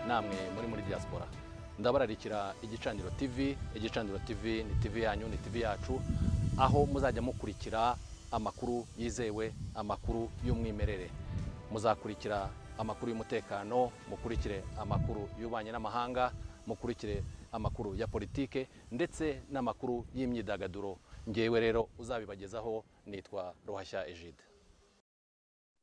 namwe muri muri diaspora ndabararikira igicaniro tv igicaniro tv ni tv yanyu ni tv yacu aho muzajya mukurikira amakuru yizewe amakuru y'umwimerere muzakurikira amakuru y'umutekano mukurikire amakuru y'ububanyi n'amahanga mukurikire amakuru ya politike ndetse n'amakuru y'imyidagaduro ngewe rero uzabibagezaho nitwa ruhashya ejide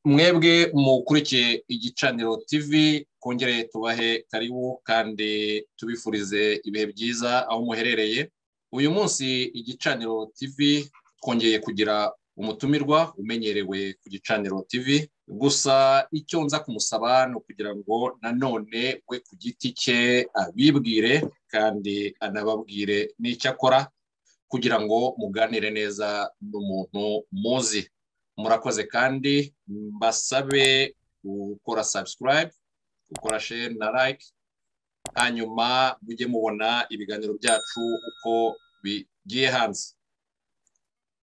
mwebwe mukurikiye igicaniro tv twongere tubahe karibu kandi tubifurize ibihe byiza aho muherereye uyu munsi igicaniro tv twongeye kugira umutumirwa umenyerewe ku gicaniro tv gusa icyo nza kumusaba ni ukugira ngo nanone we ku giti cye abibwire kandi anababwire n'icyo akora kugira ngo muganire neza n'umuntu muzi murakoze kandi mbasabe gukora subscribe gukora share na like hanyuma mujye mubona ibiganiro byacu uko bigiye hanze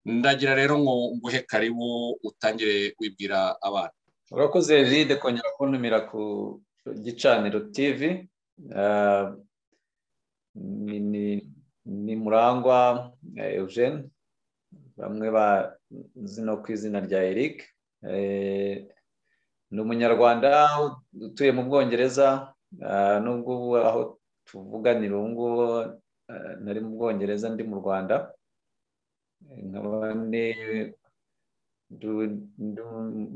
ndagira rero ngo nguhe karibu utangire wibwira abana urakoze ride kongera kuntumira ku gicaniro tv ni murangwa eugene bamwe bazi no ku izina rya eric ni umunyarwanda utuye mu bwongereza n'ubwo ubu aho tuvuganira ubu ngubu nari mu bwongereza ndi mu rwanda nkaba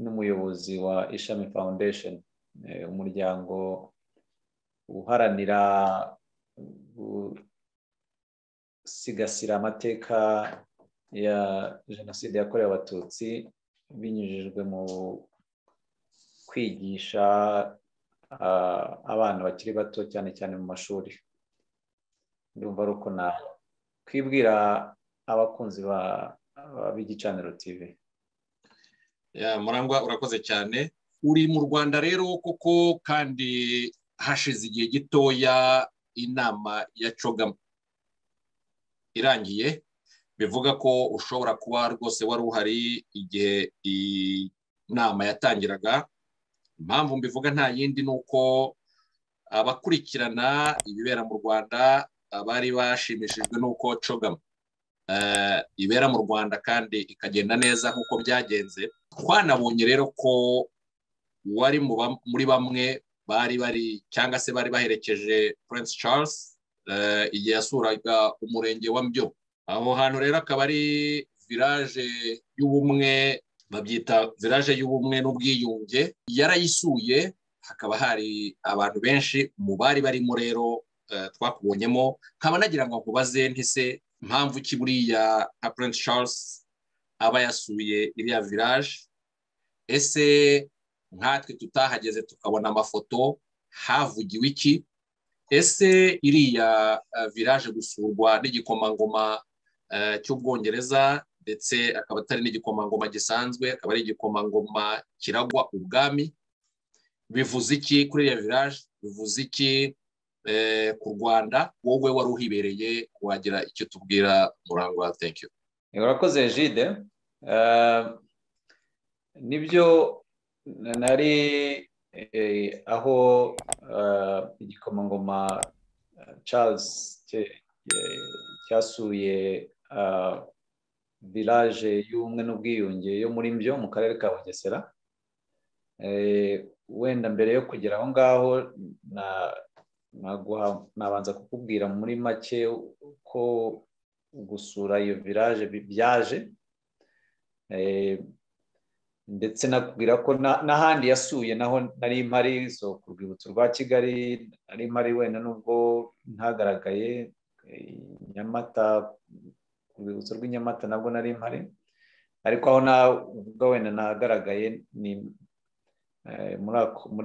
n'umuyobozi wa ishami foundation umuryango uharanira gusigasira amateka ya jenoside yakorewe abatutsi binyujijwe mu kwigisha abana bakiri bato cyane cyane mu mashuri ndumva ari uko na twibwira abakunzi b'igicaniro tv murangwa urakoze cyane uri mu rwanda rero koko kandi hashize igihe gitoya inama ya cogama irangiye bivuga ko ushobora kuba rwose wari uhari igihe inama yatangiraga impamvu mbivuga nta yindi ni uko abakurikirana ibibera mu rwanda bari bashimishijwe n'uko cogama ibera mu rwanda kandi ikagenda neza nk'uko byagenze twanabonye rero ko wari muri bamwe bari bari cyangwa se bari baherekeje Prince Charles igihe yasuraga umurenge wa mbyo aho hantu rero akaba ari viraje y'ubumwe babyita viraje y'ubumwe n'ubwiyunge yarayisuye hakaba hari abantu benshi mu bari barimo rero twakubonyemo nkaba nagira ngo nkubaze ntise impamvu ki buriya nka Prince Charles aba yasuye iriya viraje ese nkatwe tutahageze tukabona amafoto havugiwe iki ese iriya viraje gusurwa n'igikomangoma cy'ubwongereza ndetse akaba atari n'igikomangoma gisanzwe akaba ari igikomangoma kiragwa ubwami bivuze iki kuri iriya viraje bivuze iki ku rwanda wowe wari uhibereye wagira icyo tubwira murangwa tekiyo urakoze jide nibyo nari aho igikomangoma Charles cyasuye village y'ubumwe n'ubwiyunge yo muri mbyo mu karere ka bugesera wenda mbere yo kugera aho ngaho nabanza kukubwira muri make ko gusura iyo village byaje ndetse nakubwira ko n'ahandi yasuye naho nari mpari so ku rwibutso rwa kigali nari mpari wenda nubwo ntagaragaye nyamata ku rwibutso rw'inyamata nabwo nari mpari ariko aho navuga wenda nagaragaye ni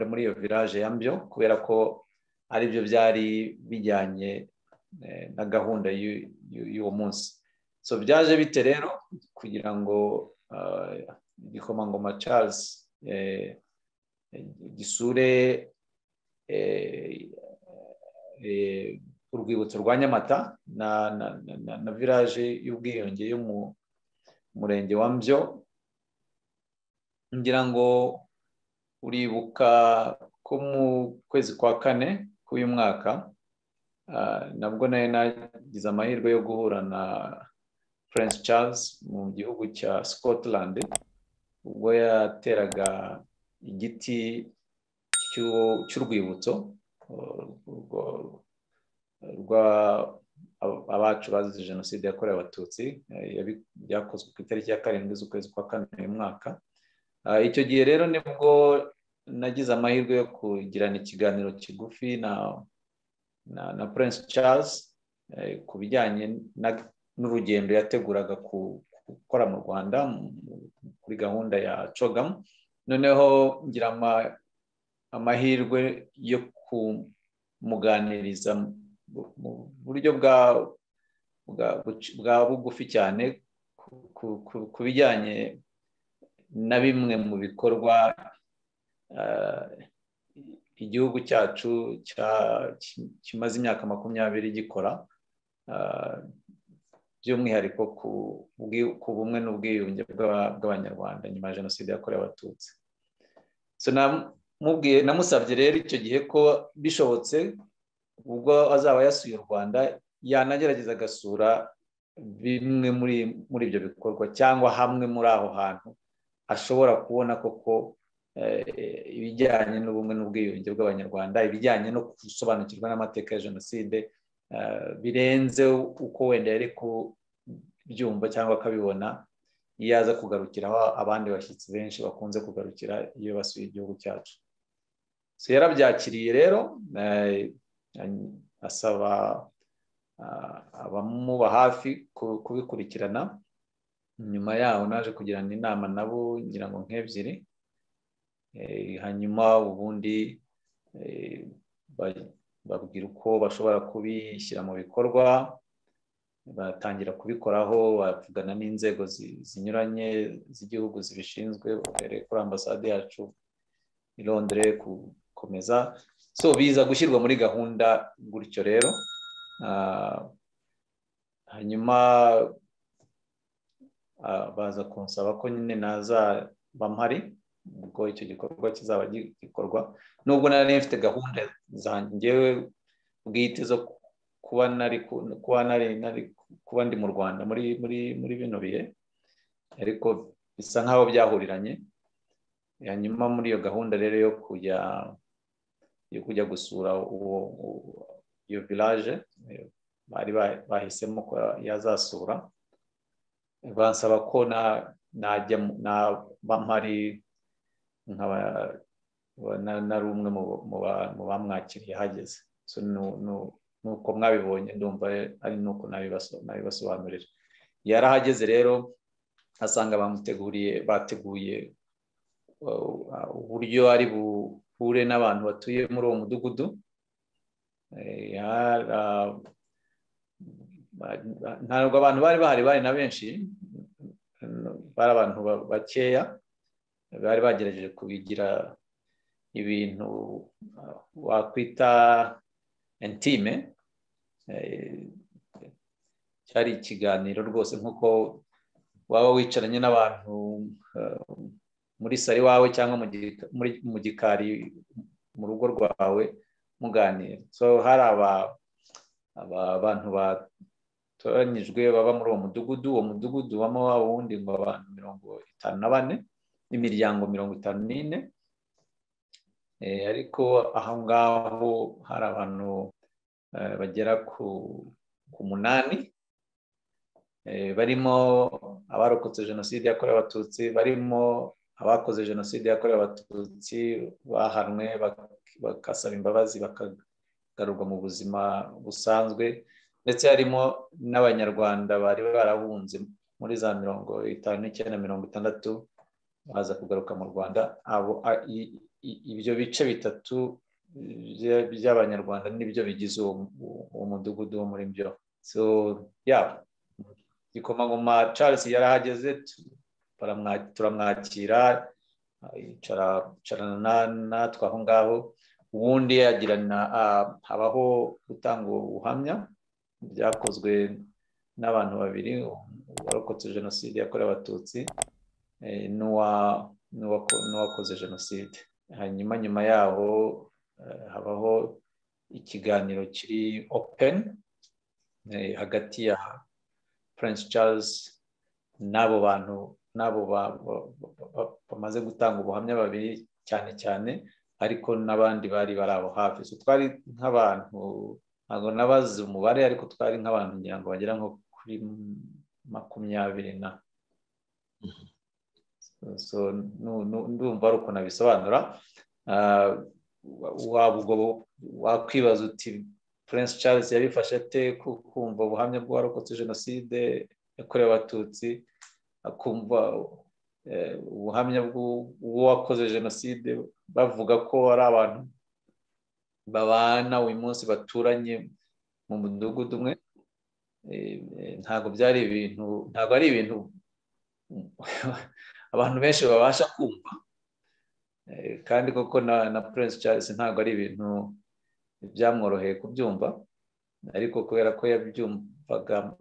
muri iyo village ya mbyo kubera ko aribyo byari bijyanye na gahunda y'uwo munsi so byaje bite rero kugira ngo igikomangoma Charles gisure urwibutso rwa nyamata na village y'ubwiyunge yo mu murenge wa mbyo ngira ngo uribuka ko mu kwezi kwa kane k'uyu mwaka nabwo nayo nagize amahirwe yo guhura na Prince Charles mu gihugu cya Scotland ubwo yateraga igiti cy'urwibutso rwa abacu bazize jenoside yakorewe abatutsi byakozwe ku itariki ya karindwi z'ukwezi kwa kane uyu mwaka icyo gihe rero nibwo nagize amahirwe yo kugirana ikiganiro kigufi na Prince Charles ku bijyanye n'urugendo yateguraga gukora mu rwanda kuri gahunda ya cogamu noneho ngira amahirwe yo kumuganiriza mu buryo bwa bugufi cyane ku bijyanye na bimwe mu bikorwa igihugu cyacu kimaze imyaka makumyabiri gikora by'umwihariko ku bumwe n'ubwiyunge bw'abanyarwanda nyuma ya jenoside yakorewe abatutsi namusabye rero icyo gihe ko bishobotse ubwo azaba yasuye u rwanda yanagerageza agasura bimwe muri ibyo bikorwa cyangwa hamwe muri aho hantu ashobora kubona koko ibijyanye n'ubumwe n'ubwiyunge bw'abanyarwanda ibijyanye no gusobanukirwa n'amateka ya jenoside birenze uko wenda yari kubyumva cyangwa akabibona iyo aza kugarukiraho abandi bashyitsi benshi bakunze kugarukira iyo basuye igihugu cyacu yarabyakiriye rero asaba abamuba hafi kubikurikirana nyuma yaho naje kugirana inama nabo ngira ngo nk'ebyiri hanyuma ubundi babwira uko bashobora kubishyira mu bikorwa batangira kubikoraho bavugana n'inzego zinyuranye z'igihugu zibishinzwe bahereye kuri ambasade yacu i londres gukomeza so biza gushyirwa muri gahunda gutyo rero hanyuma baza kunsaba ko nyine nazaba mpari ubwo icyo gikorwa kizaba gikorwa nubwo nari mfite gahunda zangewe bwite zo kuba nari kuba ndi mu rwanda muri muri muri bino bihe ariko bisa nk'aho byahuriranye hanyuma muri iyo gahunda rero yo kujya yo kujya gusura uwo iyo village bari bahisemo ko yazasura bansaba ko najya naba mpari nkaba nari umwe mu bamwakiriye hageze nuko mwabibonye ndumva ari nuko nabibasobanurira yarahageze rero asanga bamuteguriye bateguye uburyo ari buhure n'abantu batuye muri uwo mudugudu ntabwo abantu bari bahari bari na benshi bari abantu bakeya bari bagerageje kubigira ibintu wakwita intime cyari ikiganiro rwose nk'uko waba wicaranye n'abantu muri sari wawe cyangwa mu gikari mu rugo rwawe muganira so hari abantu batoranyijwe baba muri uwo mudugudu uwo mudugudu ubamo waba wundi ngo abantu mirongo itanu na bane imiryango mirongo itanu n'ine ariko aho ngaho hari abantu bagera ku munani barimo abarokotse jenoside yakorewe abatutsi barimo abakoze jenoside yakorewe abatutsi bahanwe bagasaba imbabazi bakagarurwa mu buzima busanzwe ndetse harimo n'abanyarwanda bari barahunze muri za mirongo itanu n'icyenda mirongo itandatu baza kugaruka mu rwanda ibyo bice bitatu by'abanyarwanda nibyo bigize uwo mudugudu wo muri byo yaba igikomangoma Charles yarahageze turamwakira yicarana natwe aho ngaho ubundi yagirana habaho gutanga ubuhamya byakozwe n'abantu babiri uwarokotse jenoside yakorewe abatutsi n'uwakoze jenoside hanyuma nyuma yaho habaho ikiganiro kiri openi hagati ya Prince Charles n'abo bantu n'abo bamaze gutanga ubuhamya babiri cyane cyane ariko n'abandi bari bari aho hafi twari nk'abantu ntabwo nabazi umubare ariko twari nk'abantu ngira ngo bagera nko kuri makumyabiri na ndumva ari ukuntu abisobanura waba ubwo wakwibaza uti Prince Charles yabifashe ate kumva ubuhamya bw'uwarokotse jenoside yakorewe abatutsi akumva ubuhamya bw'uwakoze jenoside bavuga ko ari abantu babana uyu munsi baturanye mu mudugudu umwe ntabwo byari ibintu ntabwo ari ibintu abantu benshi babasha kumva kandi koko na Prince Charles ntabwo ari ibintu byamworoheye kubyumva ariko kubera ko yabyumvaga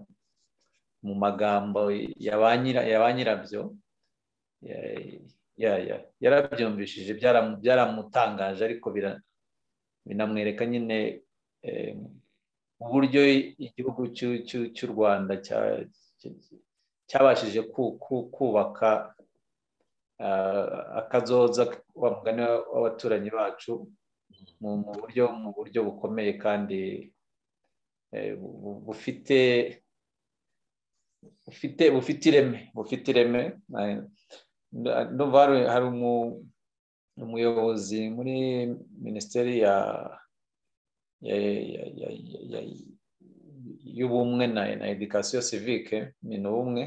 mu magambo ya ba nyirabyo yarabyumvishije byaramutangaje ariko binamwereka nyine uburyo igihugu cy'u rwanda cyabashije kubaka akazoza wa mugani w'abaturanyi bacu mu buryo mu buryo bukomeye kandi bufite bufite bufite ireme bufite ireme hari umuyobozi muri minisiteri y'ubumwe na edikasiyo sivike ni n'ubumwe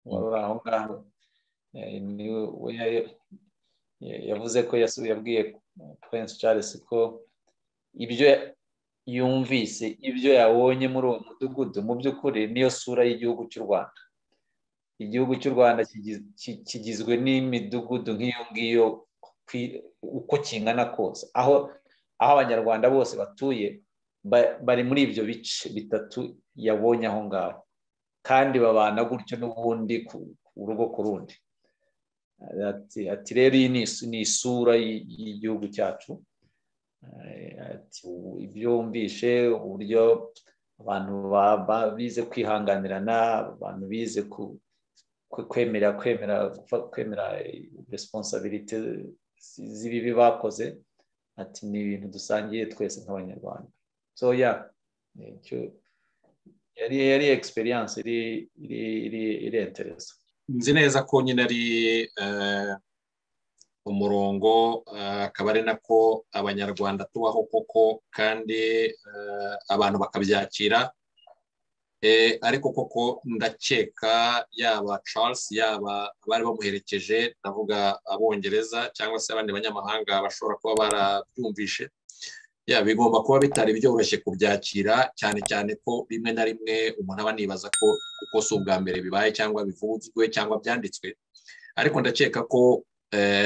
wari uri aho ngaho yavuze ko yabwiye Prince Charles ko ibyo yumvise ibyo yabonye muri uwo mudugudu mu by'ukuri niyo sura y'igihugu cy'u rwanda igihugu cy'u rwanda kigizwe n'imidugudu nk'iyo ngiyo uko kingana kose aho aho abanyarwanda bose batuye bari muri ibyo bice bitatu yabonye aho ngaho kandi babana gutyo n'ubundi ku rugo ku rundi ati rero iyi ni isura y'igihugu cyacu ibyo wumvishe uburyo abantu bize kwihanganirana abantu bize kwemera kwemera kwemera resiponsabiriti z'ibibi bakoze ati ni ibintu dusangiye twese nk'abanyarwanda so ya yari yari egisperiyanse iri interesa nzi neza ko nyine ari umurongo akaba ari nako abanyarwanda tubaho koko kandi abantu bakabyakira ariko koko ndakeka yaba Charles yaba abari bamuherekeje ndavuga abongereza cyangwa se abandi banyamahanga bashobora kuba barabyumvishe ya bigomba kuba bitari byoroshye kubyakira cyane cyane ko rimwe na rimwe umuntu aba anibaza ko kuko si ubwa mbere bibaye cyangwa bivuzwe cyangwa byanditswe ariko ndakeka ko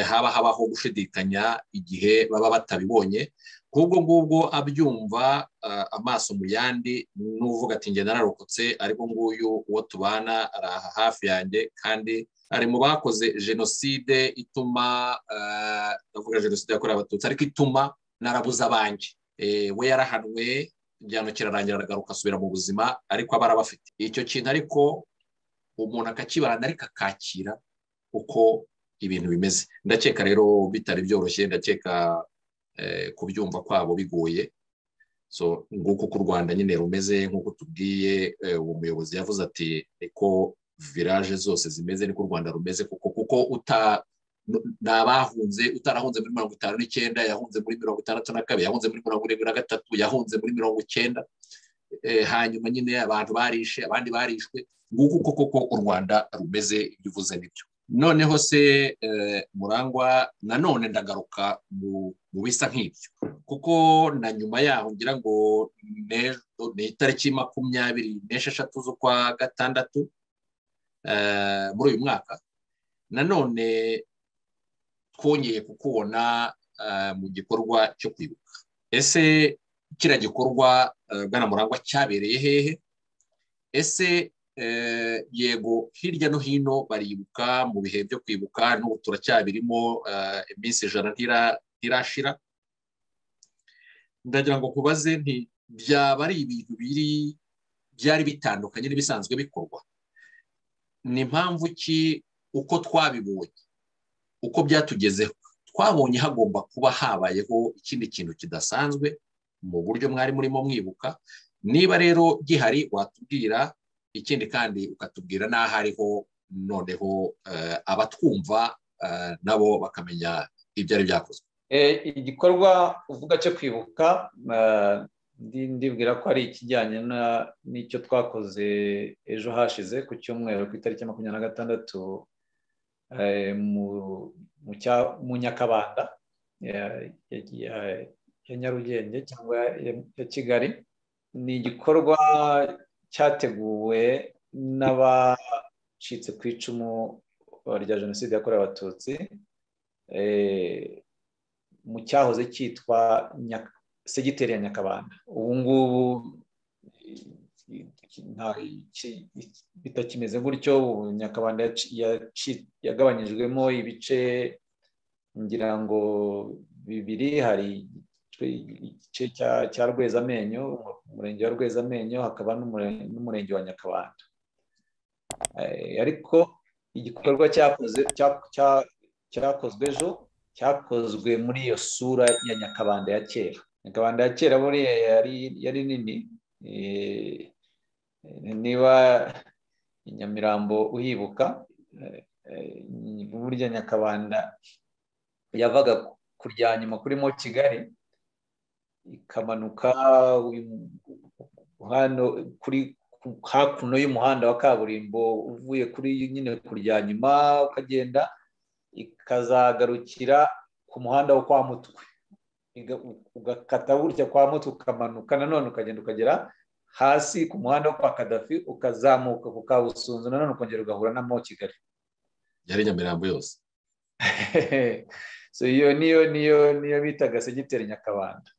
haba habaho gushidikanya igihe baba batabibonye nk'ubwo ngubwo abyumva amaso mu yandi n'uvuga ati ngenda narokotse ariko nguyu uwo tubana ari aha hafi yanjye kandi ari mu bakoze jenoside ituma ndavuga jenoside yakorewe abatutsi ariko ituma narabuze abanjye we yarahanwe igihano kirarangira aragaruka asubira mu buzima ariko aba arabafite icyo kintu ariko umuntu akakibana ariko akakira uko ibintu bimeze ndakeka rero bitari byoroshye ndakeka kubyumva kwabo bigoye nguko uko u rwanda nyine rumeze nk'uko tubwiye uwo muyobozi yavuze ati niko viraje zose zimeze niko u rwanda rumeze kuko kuko uta ni abahunze utarahunze muri mirongo itanu n'icyenda yahunze muri mirongo itandatu na kabiri yahunze muri mirongo irindwi na gatatu yahunze muri mirongo icyenda hanyuma nyine abantu barishe abandi barishwe nguko uko koko u rwanda rumeze ibyo uvuze nibyo noneho se murangwa nanone ndagaruka mu bisa nk'ibyo kuko na nyuma yaho ngira ngo ni itariki makumyabiri n'esheshatu z'ukwa gatandatu muri uyu mwaka nanone twongeye kukubona mu gikorwa cyo kwibuka ese kiriya gikorwa bwana murangwa cyabereye hehe ese yego hirya no hino baribuka mu bihe byo kwibuka n'ubu turacyabirimo iminsi ijana ntirashira ndagira ngo kubaze nti byaba ari ibintu biri byari bitandukanye n'ibisanzwe bikorwa ni impamvu ki uko twabibonye uko byatugezeho twabonye hagomba kuba habayeho ikindi kintu kidasanzwe mu buryo mwari murimo mwibuka niba rero gihari watubwira ikindi kandi ukatubwira n'aho ariho noneho abatwumva nabo bakamenya ibyo ari byakozwe igikorwa uvuga cyo kwibuka ndibwira ko ari ikijyanye n'icyo twakoze ejo hashize ku cyumweru ku itariki makumyabiri na gatandatu mu nyakabanda ya nyarugenge cyangwa ya kigali ni igikorwa cyateguwe n'abacitse ku icumu rya jenoside yakorewe abatutsi mu cyahoze cyitwa segiteri ya nyakabanda ubu ngubu bitakimeze gutyo ubu nyakabanda yagabanyijwemo ibice ngira ngo bibiri hari igice cya rwezamenyo umurenge wa rwezamenyo hakaba n'umurenge wa nyakabanda ariko igikorwa cyakozwe ejo cyakozwe muri iyo sura ya nyakabanda ya kera nyakabanda ya kera buriya yari nini niba inyamirambo uhibuka burya nyakabanda yavaga kurya nyuma kurimo kigali ikamanuka kuri hakuno y'umuhanda wa kaburimbo uvuye kuri nyine kurya nyuma ukagenda ikazagarukira ku muhanda wo kwa mutwe ugakata burya kwa mutwe ukamanuka nanone ukagenda ukagera hasi ku muhanda wo kwa kadafi ukazamuka ku kabusunzu nanone ukongera ugahura na mo kigali yari nyamirambo yose iyo niyo niyo niyo bitaga segiteri nyakabanda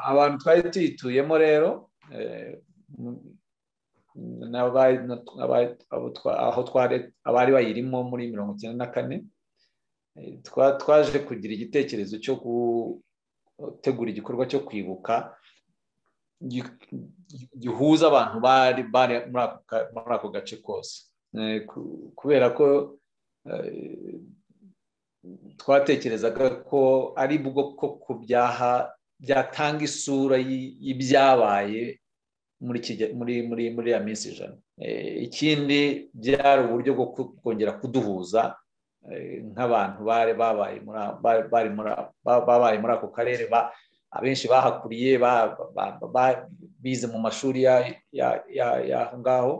abantu twari tuyituyemo rero abari bayirimo muri mirongo icyenda na kane twaje kugira igitekerezo cyo gutegura igikorwa cyo kwibuka gihuza abantu bari muri ako gace kose kubera ko twatekerezaga ko ari bwo koko byaha byatanga isura y'ibyabaye muri muri ya minsi ijana ikindi byari uburyo bwo kongera kuduhuza nk'abantu bari babaye muri ako karere abenshi bahakuriye bize mu mashuri y'aho ngaho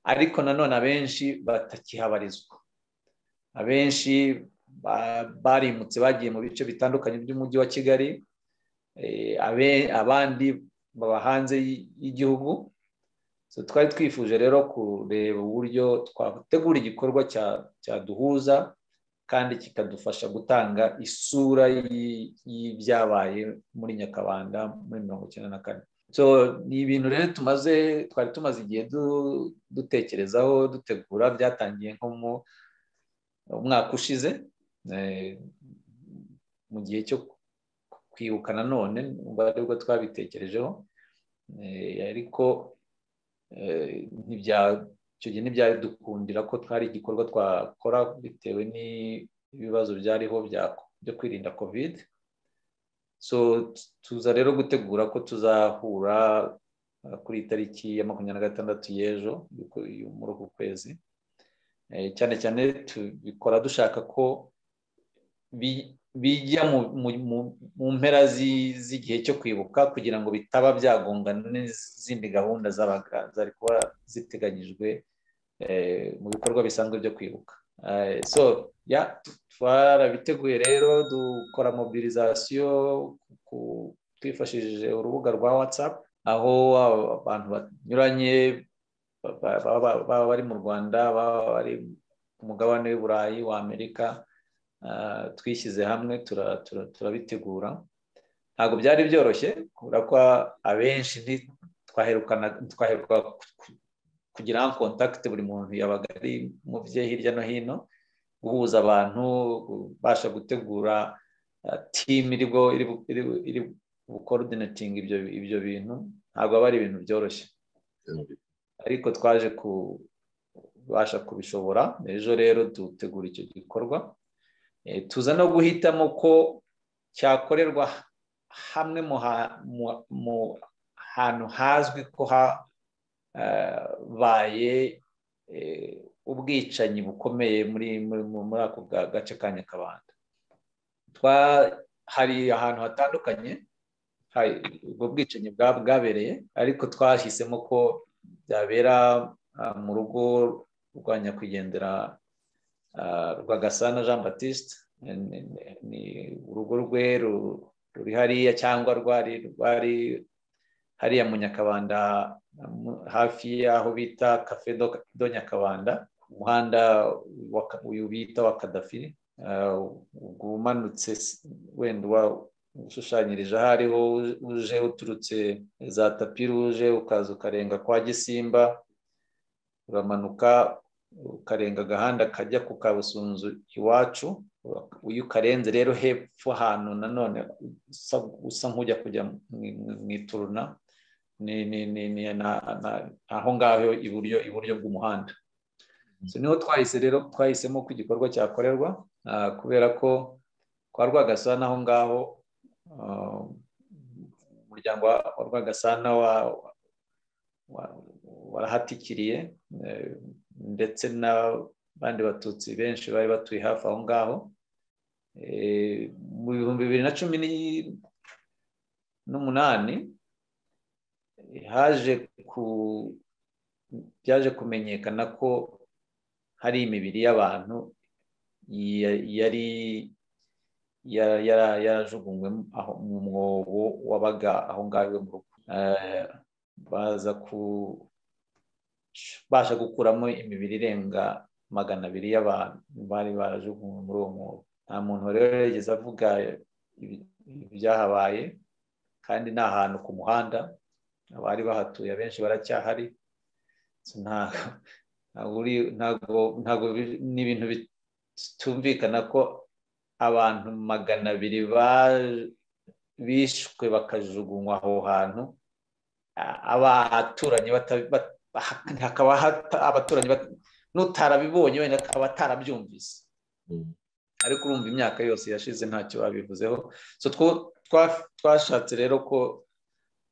ariko nanone abenshi batakihabarizwa abenshi barimutse bagiye mu bice bitandukanye by'umujyi wa kigali abandi baba hanze y'igihugu twari twifuje rero kureba uburyo twategura igikorwa cyaduhuza kandi kikadufasha gutanga isura y'ibyabaye muri nyakabanda muri mirongo icyenda na kane ni ibintu rero tumaze twari tumaze igihe dutekerezaho dutegura byatangiye nko mu umwaka ushize mu gihe cyo kwibuka nanone ubwo twabitekerejeho ariko icyo gihe ntibyadukundira ko twari igikorwa twakora bitewe n'ibibazo byariho byo kwirinda kovide tuza rero gutegura ko tuzahura kuri itariki ya makumyabiri na gatandatu y'ejo muri uku kwezi cyane cyane tubikora dushaka ko bijya mu mpera z'igihe cyo kwibuka kugira ngo bitaba byagongana n'izindi gahunda zari kuba ziteganyijwe mu bikorwa bisanzwe byo kwibuka so twarabiteguye rero dukora mobilizasiyo twifashishije urubuga rwa watsapu aho abantu banyuranye baba bari mu rwanda baba bari ku mugabane w'iburayi w'amerika twishyize hamwe turabitegura ntabwo byari byoroshye kubera ko abenshi twaheruka kugira kontakiti buri muntu yabaga ari mu bye hirya no hino guhuza abantu ubasha gutegura timu iri iri bukorodinatinga ibyo bintu ntabwo aba ari ibintu byoroshye ariko twaje kubasha kubishobora ejo rero dutegura icyo gikorwa tuza no guhitamo ko cyakorerwa hamwe mu hantu hazwi ko habaye ubwicanyi bukomeye muri ako gace ka nyakabanda hari ahantu hatandukanye ubwo bwicanyi bwabereye ariko twahisemo ko byabera mu rugo rwa nyakwigendera rwagasana jean batiste ni urugo rwe ruri hariya cyangwa rwari rwari hariya mu nyakabanda hafi y'aho bita kafe do nyakabanda umuhanda uyu bita wa kadafi umanutse wenda ushushanyirije aho ariho uje uturutse za tapi ruje ukaza ukarenga kwa gisimba uramanuka ukarenga agahanda kajya ku kabusunzu iwacu iyo ukarenze rero hepfo ahantu nanone usa nk'ujya kujya mu ituruna ni aho ngaho iburyo iburyo bw'umuhanda niho twahise rero twahisemo ko igikorwa cyakorerwa kubera ko kwa rwagasana aho ngaho umuryango wa rwagasana warahatikiriye ndetse n'abandi batutsi benshi bari batuye hafi aho ngaho mu bihumbi bibiri na cumi n'umunani haje ku byaje kumenyekana ko hari imibiri y'abantu yari yarajugunywe mu mwobo wabaga aho ngaho iwe mu rugo baza kubasha gukuramo imibiri irenga magana abiri y'abantu bari barajugunywe muri uwo mwobo nta muntu rero yigeze avuga ibyahabaye kandi ni ahantu ku muhanda abari bahatuye abenshi baracyahari ntabwo ni ibintu bitumvikana ko abantu magana abiri bishwe bakajugunywa aho hantu abaturanyi hakaba abaturanyi n'utarabibonye wenda akaba atarabyumvise ariko urumva imyaka yose yashize ntacyo babivuzeho twashatse rero ko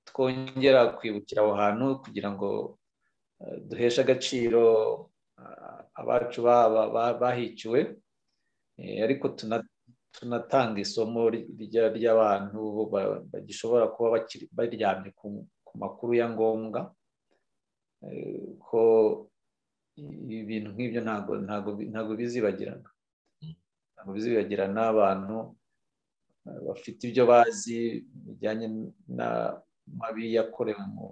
twongera kwibukira aho hantu kugira ngo duheshe agaciro abacu bahiciwe ariko tunatanga isomo ry'abantu bagishobora kuba baryamye ku makuru ya ngombwa ko ibintu nk'ibyo ntabwo bizibagirana ntabwo bizibagirana abantu bafite ibyo bazi bijyanye n'amabi yakorewe mu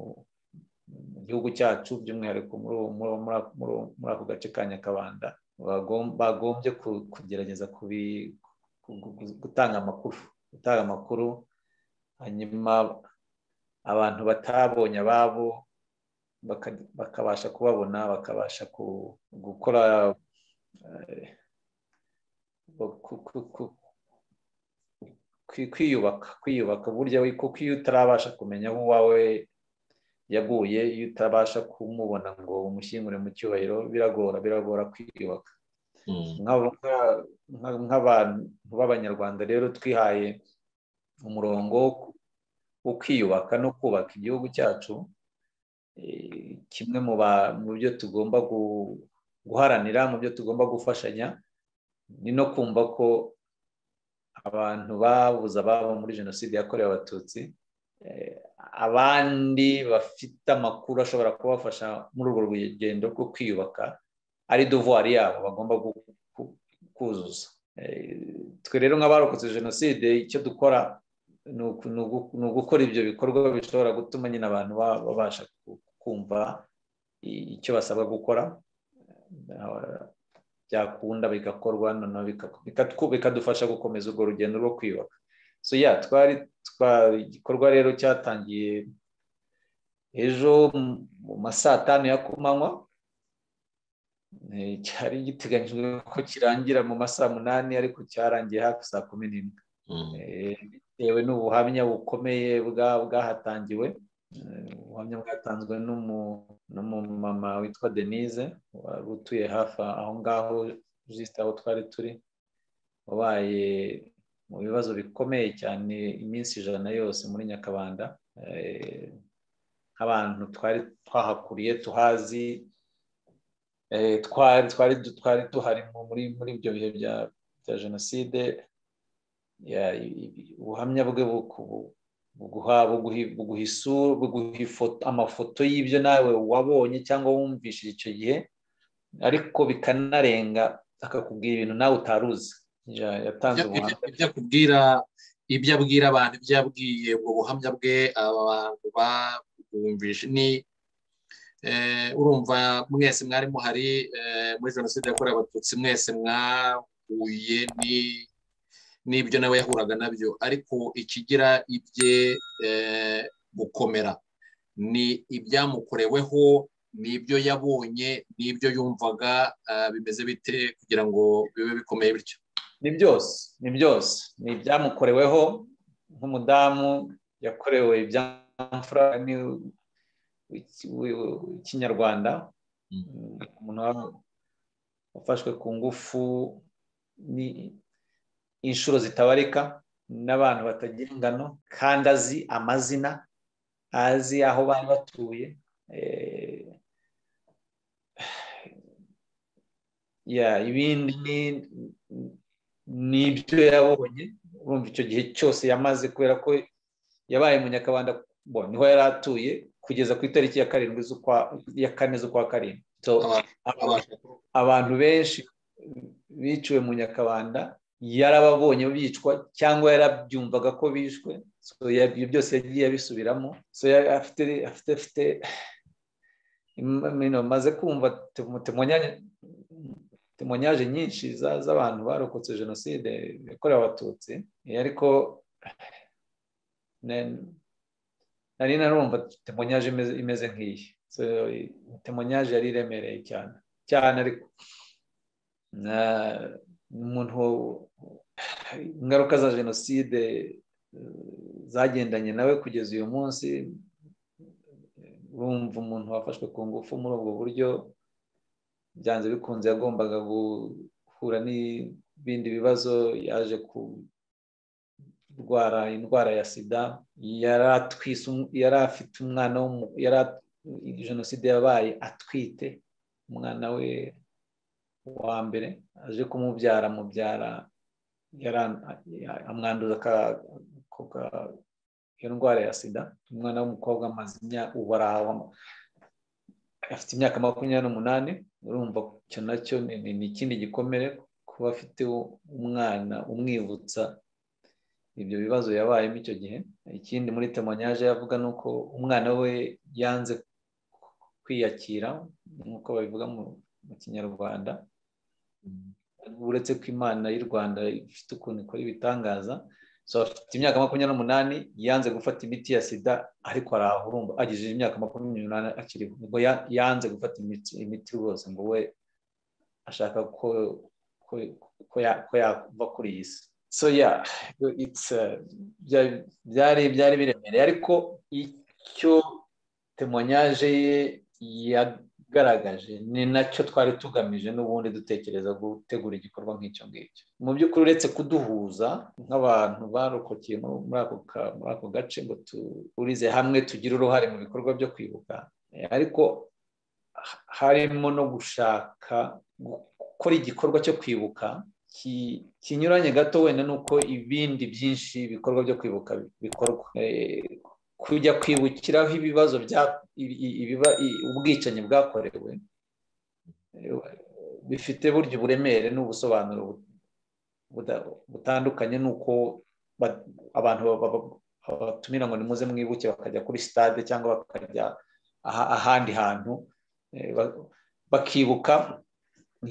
gihugu cyacu by'umwihariko muri ako gace ka nyakabanda bagombye kugerageza gutanga amakuru gutanga amakuru hanyuma abantu batabonye ababo bakabasha kubabona bakabasha gukora kwiyubaka kwiyubaka burya kuko iyo utarabasha kumenya aho uwawe yaguye iyo utabasha kumubona ngo umushyingure mu cyubahiro biragora biragora kwiyubaka nk'abantu b'abanyarwanda rero twihaye umurongo wo kwiyubaka no kubaka igihugu cyacu kimwe mu byo tugomba guharanira mu byo tugomba gufashanya ni no kumva ko abantu babuze ababo muri jenoside yakorewe abatutsi abandi bafite amakuru ashobora kubafasha muri urwo rugendo rwo kwiyubaka ari dovuwari yabo bagomba kuzuza twe rero nk'abarokotse jenoside icyo dukora ni ugukora ibyo bikorwa bishobora gutuma nyine abantu babasha kumva icyo basabwa gukora byakunda bigakorwa bikadufasha gukomeza urwo rugendo rwo kwiyubaka so ya twari igikorwa rero cyatangiye ejo mu ma saa tanu ya kumanywa cyari giteganyijwe ko kirangira mu ma saa munani ariko cyarangiye hafi saa kumi n'imwe bitewe n'ubuhamya bukomeye bwahatangiwe ubuhamya bwatanzwe n'umumama witwa denise wari utuye hafi aho ngaho jisite aho twari turi wabaye mu bibazo bikomeye cyane iminsi ijana yose muri nyakabanda nk'abantu twari twahakuriye tuhazi twari duhari muri ibyo bihe bya jenoside ubuhamya bwe buguha amafoto y'ibyo nawe wabonye cyangwa wumvishije icyo gihe ariko bikanarenga akakubwira ibintu nawe utaruzi yatanze ubuhamya ibyo akubwira ibyo abwira abantu ibyo yabwiye ubwo buhamya bwe abantu babwumvise ni urumva mwese mwari muhari muri jenoside yakorewe abatutsi mwese mwahuye ni n'ibyo nawe yahuraga nabyo ariko ikigira ibye gukomera ni ibyamukoreweho ni ibyo yabonye ni ibyo yumvaga bimeze bite kugira ngo bibe bikomeye bityo ni byose ni byose ni ibyamukoreweho nk'umudamu yakorewe ibyamfura ikinyarwanda umuntu wafashwe ku ngufu ni inshuro zitabarika n'abantu batagira ingano kandi azi amazina azi aho bari batuye ibindi ni ibyo yabonye urumva icyo gihe cyose yamaze kubera ko yabaye munyakabanda niho yari atuye kugeza ku itariki ya karindwi ya kane z'ukwa karindwi abantu benshi biciwe mu nyakabanda yarababonye bicwa cyangwa yarabyumvaga ko bishwe ibyo byose yagiye abisubiramo afite maze kumva temonyaje nyinshi z'abantu barokotse jenoside yakorewe abatutsi ariko nari narumva temonyaje imeze nk'iyi temonyaje yari iremereye cyane cyane ariko umuntu ingaruka za jenoside zagendanye nawe kugeza uyu munsi urumva umuntu wafashwe ku ngufu muri ubwo buryo byanze bikunze yagombaga guhura n'ibindi bibazo yaje kurwara indwara ya sida yari afite umwana jenoside yabaye atwite umwana we wa mbere aje kumubyara mubyara amwanduza iyo ndwara ya sida umwana w'umukobwa amaze ubu afite imyaka makumyabiri n'umunani urumva icyo nacyo ni ikindi gikomere kuba afite umwana umwibutsa ibyo bibazo yabayemo icyo gihe ikindi muri temonyaje yavuga ni uko umwana we yanze kwiyakira nk'uko babivuga mu kinyarwanda uretse ko imana y'u rwanda ifite ukuntu ikora ibitangaza afite imyaka makumyabiri n'umunani yanze gufata imiti ya sida ariko arahurumba agejeje imyaka makumyabiri n'umunani akiriho ubwo yanze gufata imiti rwose ngo we ashaka ko yava kuri iyi si so ya byari biremereye ariko icyo temonyaje ye yagaragaje ni nacyo twari tugamije n'ubundi dutekereza gutegura igikorwa nk'icyo ngicyo mu by'ukuri uretse kuduhuza nk'abantu barokokeye muri ako gace ngo tuhurize hamwe tugire uruhare mu bikorwa byo kwibuka ariko harimo no gushaka gukora igikorwa cyo kwibuka kinyuranye gato wenda n'uko ibindi byinshi ibikorwa byo kwibuka bikorwa kujya kwibukiraho ibibazo bya ubwicanyi bwakorewe bifite burya uburemere n'ubusobanuro butandukanye n'uko abantu batumira ngo nimuze mwibuke bakajya kuri sitade cyangwa bakajya ahandi hantu bakibuka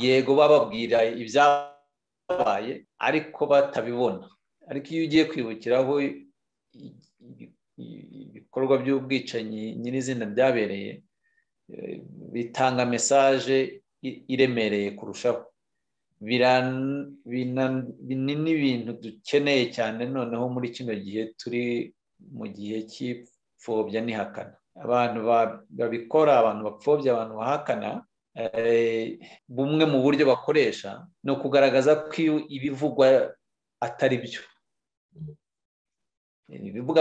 yego bababwira ibyabaye ariko batabibona ariko iyo ugiye kwibukiraho ibikorwa by'ubwicanyi nyirizina byabereye bitanga mesaje iremereye kurushaho binini ibintu dukeneye cyane noneho muri kino gihe turi mu gihe cy'ipfobya n'ihakana abantu babikora abantu bapfobya abantu bahakana bumwe mu buryo bakoresha ni ukugaragaza ko iyo ibivugwa atari byo ibivuga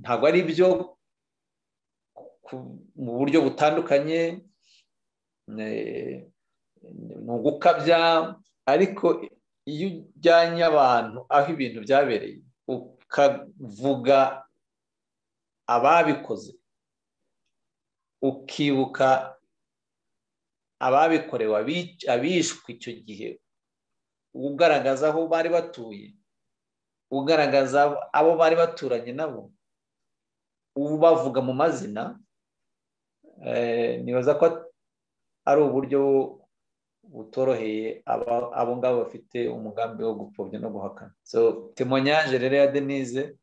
ntabwo ari byo mu buryo butandukanye ni ugukabya ariko iyo ujyanye abantu aho ibintu byabereye ukavuga ababikoze ukibuka ababikorewe abishwe icyo gihe ugaragaza aho bari batuye ugaragaza abo bari baturanye nabo ubavuga mu mazina nibaza ko ari uburyo butoroheye abo ngabo bafite umugambi wo gupfobya no guhakana so temonyage rero ya denise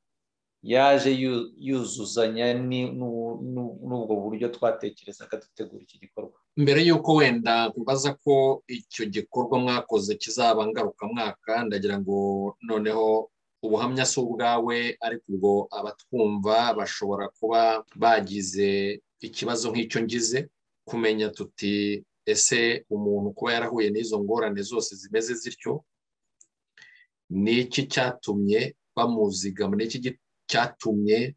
yaje yuzuzanya n'ubwo buryo twatekerezaga dutegura iki gikorwa mbere y'uko wenda ubaza ko icyo gikorwa mwakoze kizaba ngarukamwaka ndagira ngo noneho ubuhamya si ubwawe ariko ubwo abatwumva bashobora kuba bagize ikibazo nk'icyo ngize kumenya tuti ese umuntu kuba yarahuye n'izo ngorane zose zimeze zityo ni iki cyatumye bamuzigama ni iki cyatumye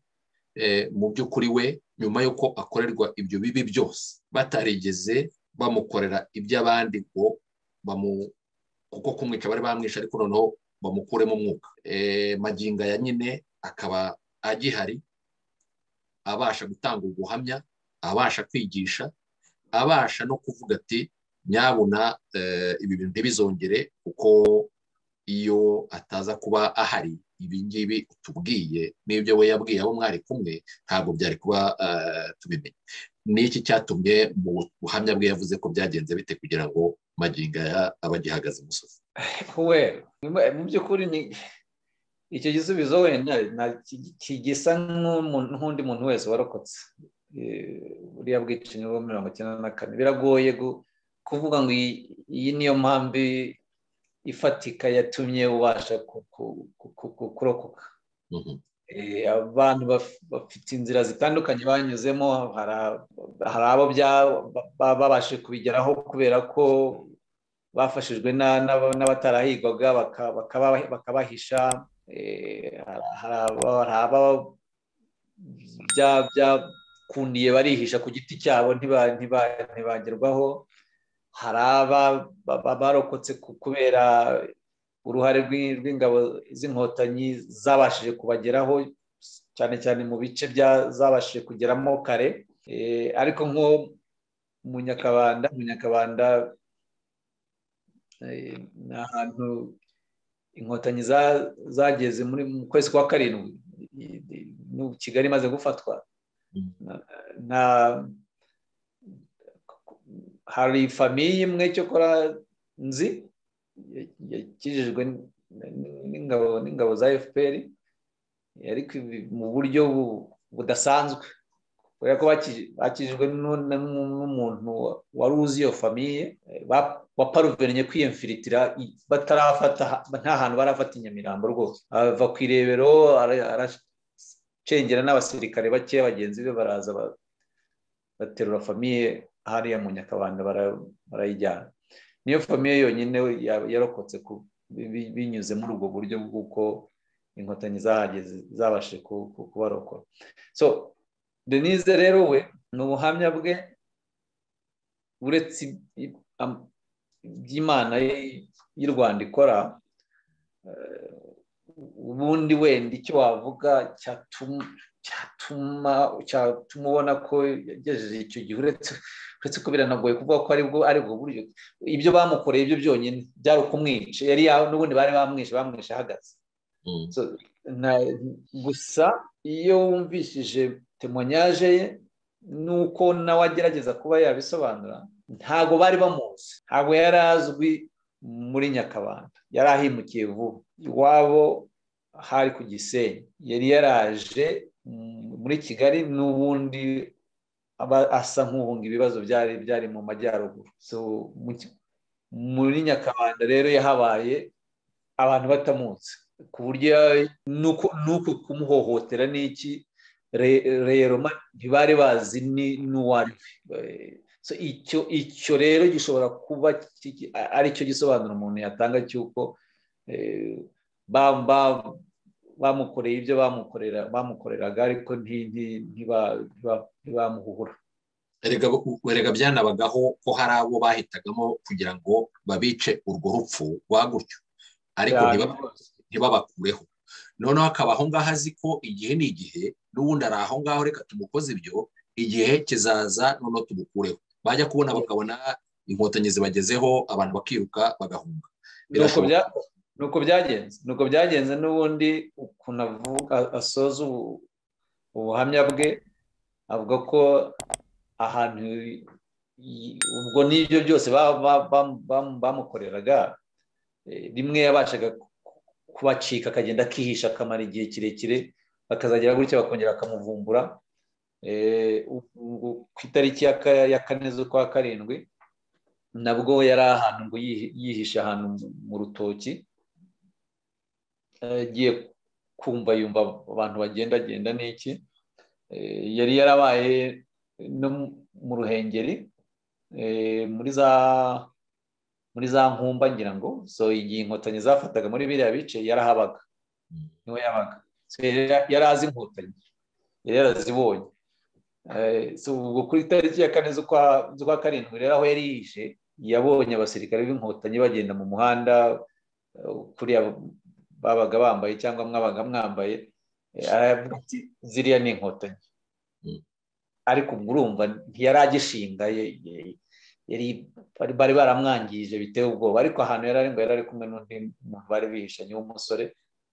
mu by'ukuri we nyuma y'uko akorerwa ibyo bibi byose batarigeze bamukorera iby'abandi ngo bamu kuko kumwica bari bamwishe ariko noneho bamukuremo umwuka maginga ya nyine akaba agihari abasha gutanga ubuhamya abasha kwigisha abasha no kuvuga ati nyabuna ibi bintu ntibizongere kuko iyo ataza kuba ahari ibi ngibi utubwiye n'ibyo we yabwiye abo mwari kumwe ntabwo byari kuba tubimenya ni iki cyatumye mu buhamya bwe yavuze ko byagenze bite kugira ngo maginga aba agihagaze umusozi we mu by'ukuri ni icyo gisubizo wenda kigisa nk'undi muntu wese warokotse buriya bwicanyi bwo mirongo icyenda na kane biragoye kuvuga ngo iyi niyo mpamvu ifatika yatumye ubasha kurokoka abantu bafite inzira zitandukanye banyuzemo hari abo babashije kubigeraho kubera ko bafashijwe n'abatarahigwaga bakabahisha hari aba byakundiye barihisha ku giti cyabo ntibagerwaho hari aba barokotse kubera uruhare rw'ingabo z'inkotanyi zabashije kubageraho cyane cyane mu bice zabashije kugeramo kare ariko nko mu nyakabanda mu nyakabanda ni ahantu inkotanyi zageze muri mu kwezi kwa karindwi kigali imaze gufatwa hari famiye imwe cyokora nzi yakijijwe n'ingabo n'ingabo za fpr ariko mu buryo budasanzwe kubera ko bakijijwe n'umuntu wari uzi iyo famiye baparuverinye kwiyemfiritira batarafata nta hantu barafata inyamirambo rwose ava ku irebero aracengera n'abasirikare bake bagenzi be baraza baterura famiye hariya mu nyakabanda barayijyana niyo famiye yonyine yarokotse binyuze muri ubwo buryo bw'uko inkotanyi zabashije kubarokora so denise rero we ni ubuhamya bwe uretse iby'imana y'u rwanda ikora ubundi wenda icyo wavuga cyatuma ubona ko yagejeje icyo gihe uretse uretse ko biranagoye kuvuga ko aribwo aribwo buryo ibyo bamukoreye ibyo byonyine byari ukumwica yari n'ubundi bari bamwishe bamwishe ahagaze gusa iyo wumvishije temonyaje ye nuko nawe agerageza kuba yabisobanura ntabwo bari bamuzi ntabwo yari azwi muri nyakabanda yari ahimukiye vuba iwabo hari ku gisenyi yari yaraje muri kigali n'ubundi aba asa nk'uhunga ibibazo byari byari mu majyaruguru muri nyakabanda rero yahabaye abantu batamuzi ku buryo nuko kumuhohotera n'iki rero ntibari bazi n'uwari icyo icyo rero gishobora kuba ari cyo gisobanuro umuntu yatanga cy'uko bamukoreye ibyo bamukoreraga ariko ntibamuhura erega byanabagaho ko hari abo bahitagamo kugira ngo babice urwo rupfu rwa gutyo ariko ntibabakureho noneho akaba aho ngaho azi ko igihe ni igihe n'ubundi ari aho ngaho reka tumukoze ibyo igihe kizaza noneho tumukureho bajya kubona bakabona inkotanyi zibagezeho abantu bakiruka bagahunga nuko byagenze nuko byagenze n'ubundi ukuntu asoza ubuhamya bwe avuga ko ahantu ubwo n'ibyo byose bamukoreraga rimwe yabashaga kubacika akagenda akihisha akamara igihe kirekire bakazagera gutya bakongera bakamuvumbura ku itariki ya kane z'ukwa karindwi nabwo yari ahantu ngo yihishe ahantu mu rutoki agiye kumva yumva abantu bagendagenda n'iki yari yarabaye no mu ruhengeri muri za muri za nkumba ngira ngo so igihe inkotanyi zafataga muri biriya bice yarahabaga niho yabaga yari azi inkotanyi yari yarazibonye ubwo kuri tariki ya kane z'ukwa karindwi rero aho yari yihishe yabonye abasirikare b'inkotanyi bagenda mu muhanda kuriya babaga bambaye cyangwa mwabaga mwambaye aravuga ati ziriya ni inkotanyi ariko ubwo urumva ntiyari agishinga bari baramwangije biteye ubwoba ariko ahantu yari ari ngo yari ari kumwe n'undi muntu bari bihishanye w'umusore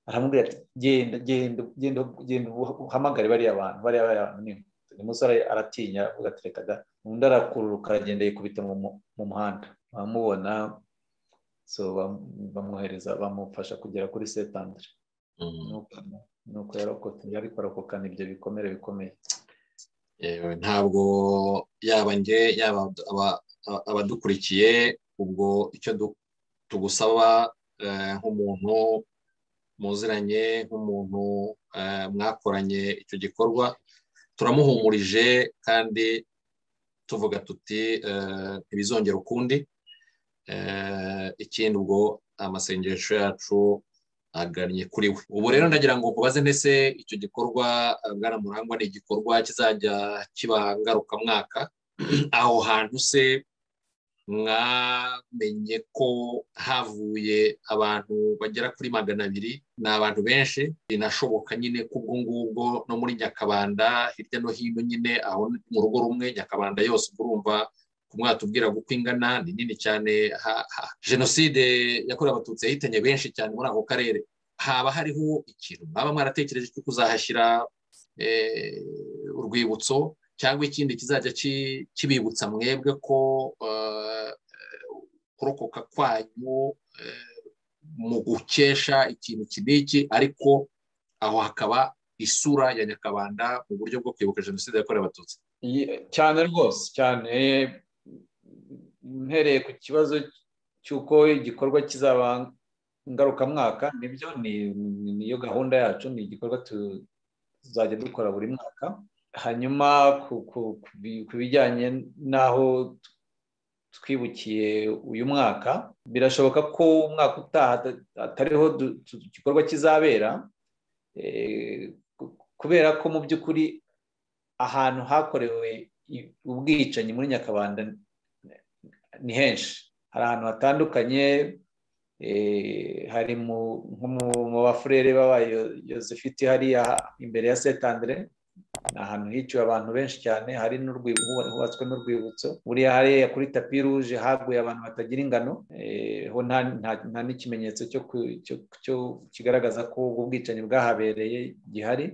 aramubwira ati genda genda genda genda uhamagare bariya bantu bariya bantu ni umusore aratinya avuga ati reka da undi arakururuka aragenda yikubita mu muhanda bamubona bamwohereza bamufasha kugera kuri setandire nuko yarokotse ariko arokokana ibyo bikomere bikomeye ntabwo yaba njye yaba abadukurikiye ubwo icyo tugusaba nk'umuntu muziranye nk'umuntu mwakoranye icyo gikorwa turamuhumurije kandi tuvuga tuti ntibizongere ukundi ikindi ubwo amasengesho yacu agannye kuri we ubu rero ndagira ngo nkubaze ndetse icyo gikorwa murangwa ni igikorwa kizajya kiba ngarukamwaka aho hantu se mwamenye ko havuye abantu bagera kuri magana abiri ni abantu benshi binashoboka nyine ko ubwo ngubwo no muri nyakabanda hirya no hino nyine aho mu rugo rumwe nyakabanda yose urumva kumwatubwira uko ingana ni nini cyane jenoside yakorewe abatutsi yahitanye benshi cyane muri ako karere haba hariho ikintu mwaba mwaratekereje cyo kuzahashyira urwibutso cyangwa ikindi kizajya kibibutsa mwebwe ko kurokoka kwanyu mu gukesha ikintu kiniki ariko aho hakaba isura ya nyakabanda mu buryo bwo kwibuka jenoside yakorewe abatutsi cyane rwose cyane mpereye ku kibazo cy'uko igikorwa kizaba ngarukamwaka nibyo niyo gahunda yacu ni igikorwa tuzajya dukora buri mwaka hanyuma ku bijyanye n'aho twibukiye uyu mwaka birashoboka ko umwaka utaha atariho igikorwa kizabera kubera ko mu by'ukuri ahantu hakorewe ubwicanyi muri nyakabanda ni henshi hari ahantu hatandukanye hari mu bafurere babaye yosefiti hariya imbere ya setandire ni ahantu hiciwe abantu benshi cyane hari hubatswe n'urwibutso buriya hariya kuri tapi ruje haguye abantu batagira ingano ho nta n'ikimenyetso cyo kigaragaza ko ubwo bwicanyi bwahabereye gihari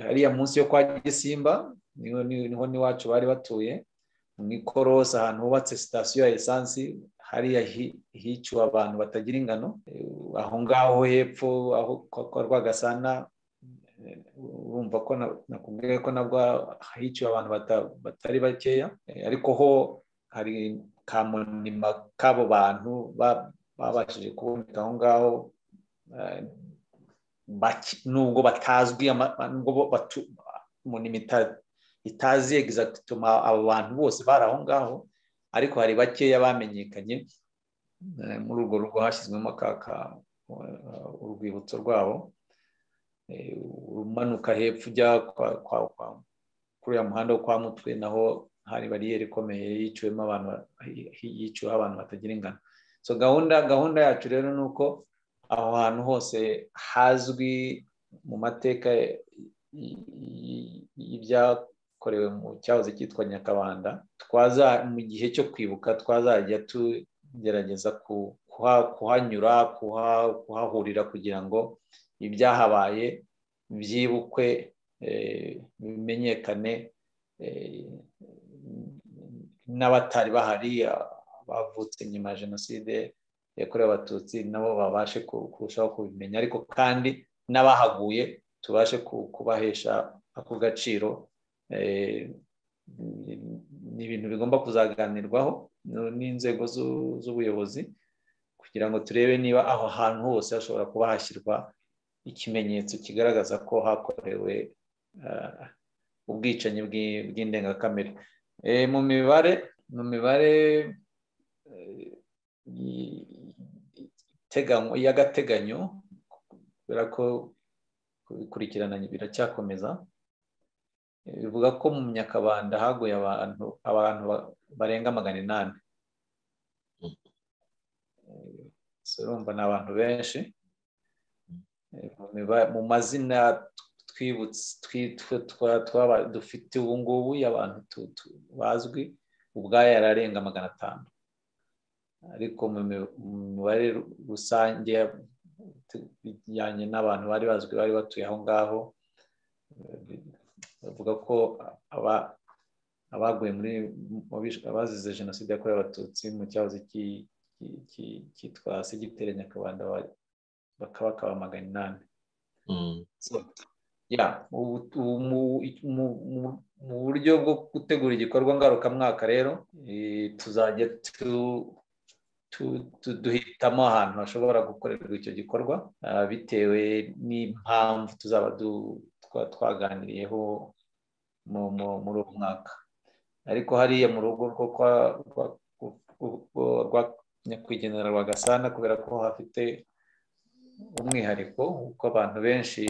hariya munsi yo kwa gisimba niho n'iwacu bari batuye mu ikorosi ahantu hubatse sitasiyo ya esansi hariya hiciwe abantu batagira ingano aho ngaho hepfo aho kwa rwagasana urumva ko nakubwiye ko nabwo hiciwe abantu batari bakeya ariko ho hari ka monima k'abo bantu babashije kuboneka aho ngaho nubwo batazwi monima itazi egizagituma abo bantu bose bari aho ngaho ariko hari bakeya bamenyekanye muri urwo rugo hashyizwemo kaka urwibutso rwabo umanuka hepfo ujya kuri uriya muhanda wo kwa mutwe naho hari bariyeri ikomeye yiciwemo abantu yiciweho abantu batagira ingano so gahunda gahunda yacu rero ni uko aho hantu hose hazwi mu mateka y'ibyakorewe mu cyahoze cyitwa nyakabanda twaza mu gihe cyo kwibuka twazajya tugerageza kuhanyura kuhahurira kugira ngo ibyahabaye byibukwe bimenyekane n'abatari bahari bavutse nyuma ya jenoside yakorewe abatutsi nabo babashe kurushaho kubimenya ariko kandi n'abahaguye tubashe kubahesha ako gaciro ni ibintu bigomba kuzaganirwaho n'inzego z'ubuyobozi kugira ngo turebe niba aho hantu hose hashobora kuba hashyirwa ikimenyetso kigaragaza ko hakorewe ubwicanyi bw'indengakamere mu mibare mu mibare y'agateganyo kubera ko kubikurikirana biracyakomeza bivuga ko mu nyakabanda haguye abantu abantu barenga magana inani urumva ni abantu benshi mu mazina twibutse dufite ubu ngubu y'abantu bazwi ubwayo yararenga magana atanu ariko mu mibare rusange bijyanye n'abantu bari bazwi bari batuye aho ngaho bavuga ko abaguye muri abazize jenoside yakorewe abatutsi mu cyahoze cyitwa segiteri nyakabanda bakaba magana inani mu buryo bwo gutegura igikorwa ngarukamwaka rero tuzajya duhitamo ahantu hashobora gukorerwa icyo gikorwa bitewe n'impamvu tuzaba twaganiriyeho muri uwo mwaka ariko hariya mu rugo rwo nyakwigendera rwa gasana kubera ko hafite umwihariko kuko abantu benshi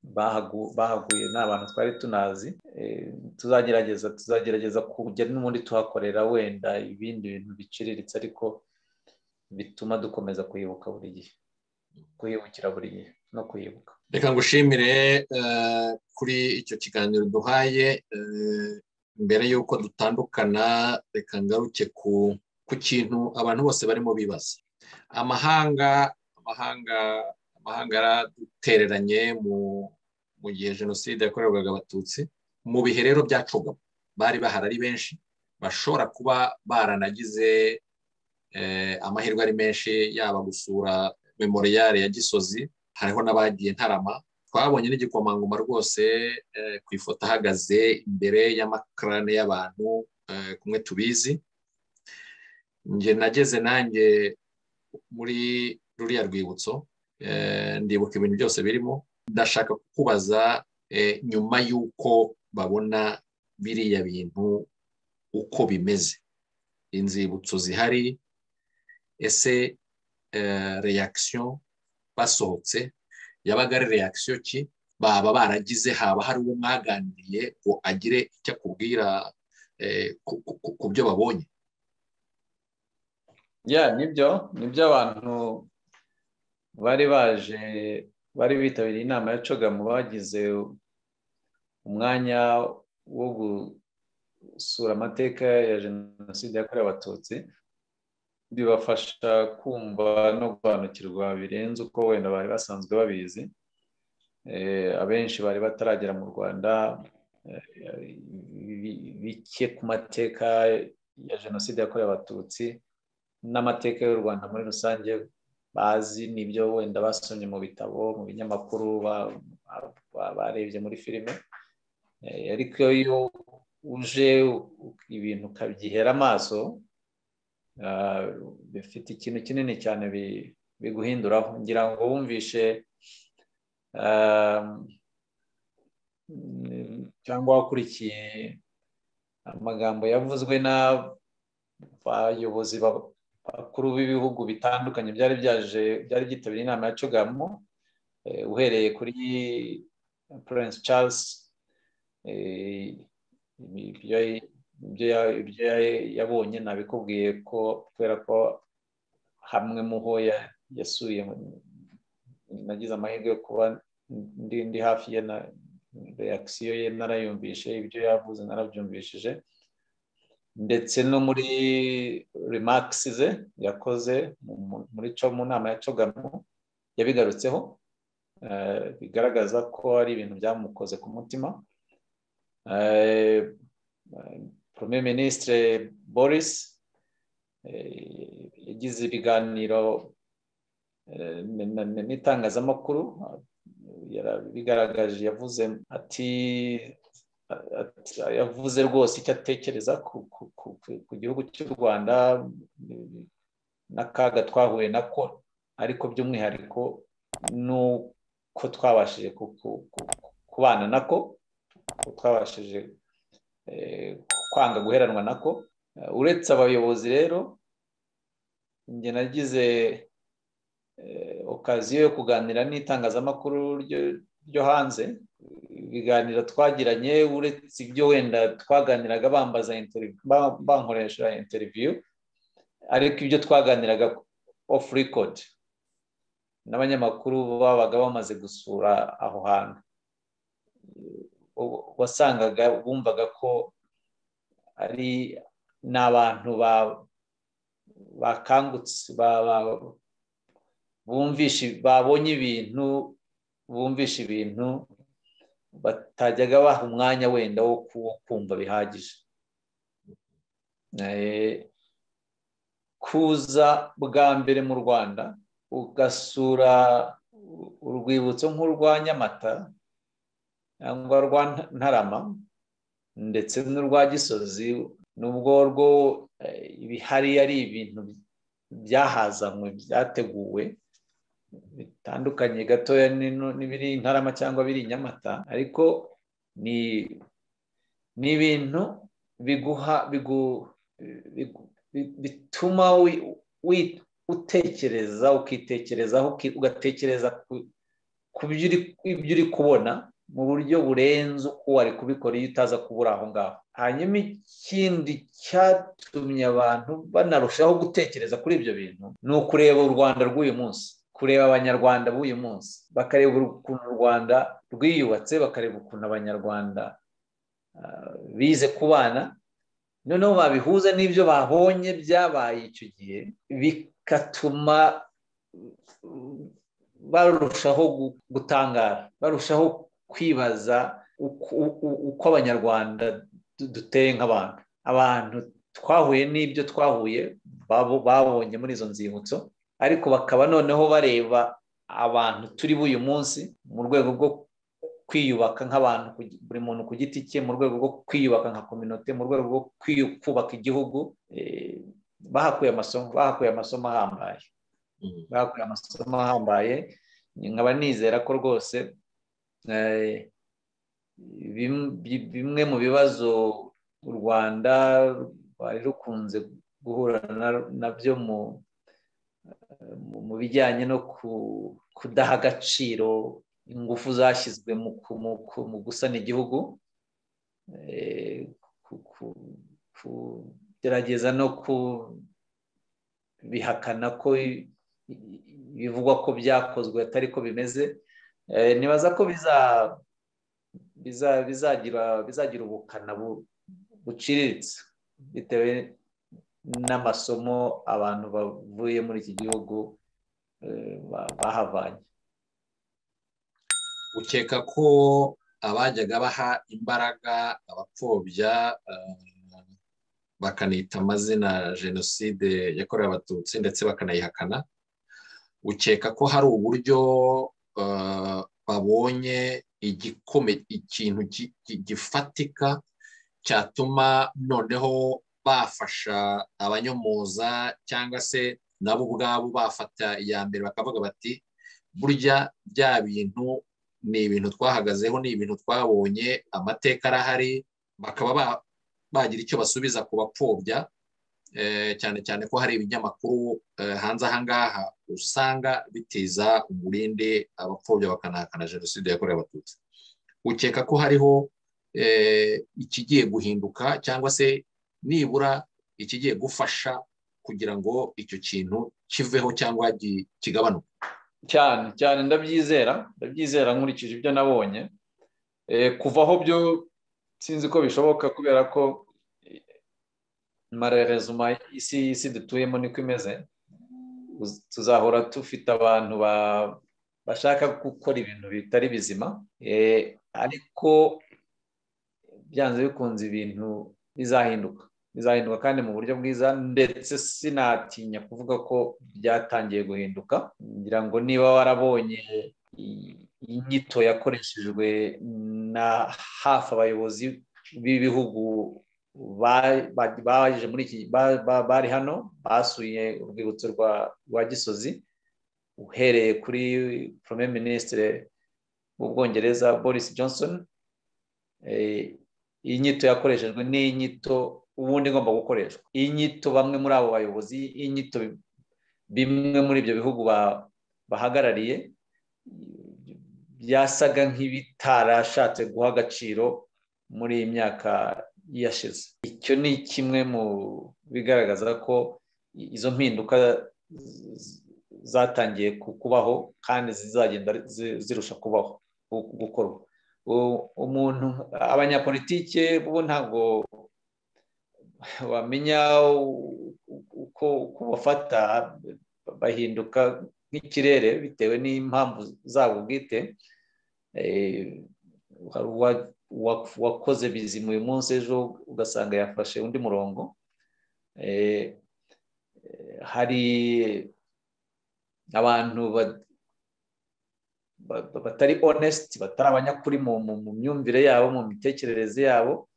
bahaguye ni abantu twari tunazi tuzagerageza tuzagerageza kujya n'ubundi tuhakorera wenda ibindi bintu biciriritse ariko bituma dukomeza kuyibuka buri gihe kuyibukira buri gihe no kuyibuka reka ngushimire kuri icyo kiganiro duhaye mbere y'uko dutandukana reka ngaruke ku kintu abantu bose barimo bibaza amahanga amahanga amahanga yaradutereranye mu gihe jenoside yakorerwaga abatutsi mu bihe rero byacugamo bari bahari ari benshi bashobora kuba baranagize amahirwe ari menshi yaba gusura memoriyare ya gisozi hariho n'abagiye ntarama twabonye n'igikomangoma rwose ku ifoto ahagaze imbere y'amakarane y'abantu kumwe tubizi njye nageze nanjye muri ruriya rwibutso ndibuka ibintu byose birimo ndashaka kukubaza nyuma y'uko babona biriya bintu uko bimeze inzibutso zihari ese reyakisiyo basohotse yabaga ari reyakisiyo ki baba baragize haba hari uwo mwaganiriye ngo agire icyo akubwira ku byo babonye ya nibyo nibyo abantu bari baje bari bitabiriye inama ya cogamu bagize umwanya wo gusura amateka ya jenoside yakorewe abatutsi bibafasha kumva no gusobanukirwa birenze uko wenda bari basanzwe babizi abenshi bari bataragera mu rwanda bike ku mateka ya jenoside yakorewe abatutsi n'amateka y'u rwanda muri rusange bazi n'ibyo wenda basomye mu bitabo mu binyamakuru barebye muri filime ariko iyo uje ibintu ukabyihera amaso bifite ikintu kinini cyane biguhinduraho ngira ngo wumvishe cyangwa wakurikiye amagambo yavuzwe n'abayobozi bakuru b'ibihugu bitandukanye byari byaje byari byitabiriye inama ya cugamo uhereye kuri Prince Charles ibyo yabonye nabikubwiye ko kubera ko hamwe mu ho yasuye nagize amahirwe yo kuba ndi hafi ye na reakisiyo ye narayumvishe ibyo yavuze narabyumvishije ndetse no muri remakisi ze yakoze muri mu nama ya cogamo yabigarutseho bigaragaza ko ari ibintu byamukoze ku mutima premier ministre boris yagize ibiganiro n'itangazamakuru yarabigaragaje yavuze ati yavuze rwose icyo atekereza ku gihugu cy'u rwanda n'akaga twahuye nako ariko by'umwihariko nuko twabashije kubana nako twabashije kwanga guheranwa nako uretse abayobozi rero njye nagize okaziyo yo kuganira n'itangazamakuru ryo hanze ibiganiro twagiranye uretse ibyo wenda twaganiraga bambaza bankoresha interiviyu ariko ibyo twaganiraga ofu rekodi n'abanyamakuru babaga bamaze gusura aho hantu wasangaga bumvaga ko ari n'abantu bakangutse bumvishe babonye ibintu bumvishe ibintu batajyaga baha umwanya wenda wo kumva bihagije kuza bwa mbere mu rwanda ugasura urwibutso nk'urwa nyamata cyangwa rwa ntarama ndetse n'urwa gisozi n'ubwo rwo ibihari ari ibintu byahazanwe byateguwe bitandukanye gatoya n'ibiri intarama cyangwa biri nyamata ariko ni ibintu biguha bituma utekereza ukitekerezaho ugatekereza ku byo uri kubona mu buryo burenze uko wari kubikora iyo utaza kubura aho ngaho hanyuma ikindi cyatumye abantu banarushaho gutekereza kuri ibyo bintu ni ukureba u rwanda rw'uyu munsi kureba abanyarwanda b'uyu munsi bakareba ukuntu u rwanda rwiyubatse bakareba ukuntu abanyarwanda bize kubana noneho babihuza n'ibyo babonye byabaye icyo gihe bigatuma barushaho gutangara barushaho kwibaza uko abanyarwanda duteye nk'abantu abantu twahuye n'ibyo twahuye babonye muri izo nzibutso ariko bakaba noneho bareba abantu turi b'uyu munsi mu rwego rwo kwiyubaka nk'abantu buri muntu ku giti cye mu rwego rwo kwiyubaka nka kominote mu rwego rwo kubaka igihugu bahakuye amasomo bahakuye amasomo ahambaye bahakuye amasomo ahambaye nkaba nizera ko rwose bimwe mu bibazo u rwanda rwari rukunze guhura nabyo mu bijyanye no kudaha agaciro ingufu zashyizwe mu gusana igihugu kugerageza no kubihakana ko bivugwa ko byakozwe atari ko bimeze nibaza ko bizagira ubukana buciriritse bitewe n'amasomo abantu bavuye muri iki gihugu bahavanye ukeka ko abajyaga baha imbaraga abapfobya bakanita amazina jenoside yakorewe abatutsi ndetse bakanayihakana ukeka ko hari uburyo babonye igikomeye ikintu gifatika cyatuma noneho bafasha abanyomoza cyangwa se nabo ubwabo bafata iya mbere bakavuga bati burya bya bintu ni ibintu twahagazeho ni ibintu twabonye amateka arahari bakaba bagira icyo basubiza ku bapfobya cyane cyane ko hari ibinyamakuru hanze aha ngaha usanga bitiza umurindi abapfobya bakanahakana jenoside yakorewe abatutsi ukeka ko hariho ikigiye guhinduka cyangwa se nibura ikigiye gufasha kugira ngo icyo kintu kiveho cyangwa kigabanuke cyane cyane ndabyizera ndabyizera nkurikije ibyo nabonye kuvaho byo sinzi ko bishoboka kubera ko marerezuma isi isi dutuyemo niko imeze tuzahora dufite abantu bashaka gukora ibintu bitari bizima ariko byanze bikunze ibintu bizahinduka bizahinduka kandi mu buryo bwiza ndetse sinatinya kuvuga ko byatangiye guhinduka ngira ngo niba warabonye inyito yakoreshejwe na hafi abayobozi b'ibihugu baje muri iki bari hano basuye urwibutso rwa gisozi uhereye kuri prime minisitiri w'ubwongereza boris johnson iyi nyito yakoreshejwe ni inyito ubundi igomba gukoreshwa iyi nyito bamwe muri abo bayobozi iyi nyito bimwe muri ibyo bihugu bahagarariye byasaga nk'ibitarashatse guha agaciro muri iyi myaka yashize icyo ni kimwe mu bigaragaza ko izo mpinduka zatangiye kubaho kandi zizagenda zirusha kubaho gukorwa umuntu abanyapolitike bo ntabwo wamenya uko bafata bahinduka nk'ikirere bitewe n'impamvu zabo bwite wakoze bizima uyu munsi ejo ugasanga yafashe undi murongo hari abantu batari onesiti batari abanyakuri mu myumvire yabo mu mitekerereze yabo